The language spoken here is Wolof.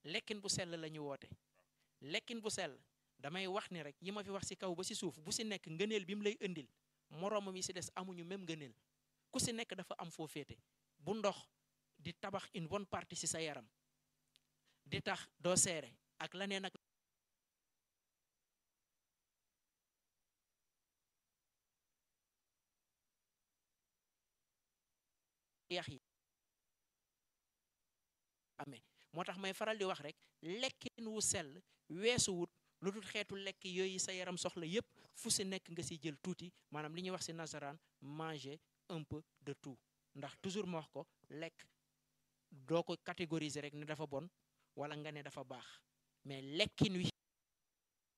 lekkin bu sell la ñu woote lekkin bu sell damay wax ni rek yi ma fi wax ci kaw ba ci suuf bu ci nekk ngëneel bi mu lay indil moroomam yi ci des amuñu même ngëneel ku ci nekk dafa am foo féete bu ndox di tabax une bonne partie ci sa yaram di tax doo seere ak leneen ak yax yi amee moo tax may faral di wax rek lekkin wu sell weesu wut lu dul xeetu lekk yooyu sa yaram soxla yépp fu si nekk nga si jël tuuti maanaam li ñuy wax si nasaraan manger un peu de tout ndax toujours ma wax ko lekk doo ko catégoriser rek ne dafa bon wala nga ne dafa baax mais lekkin wi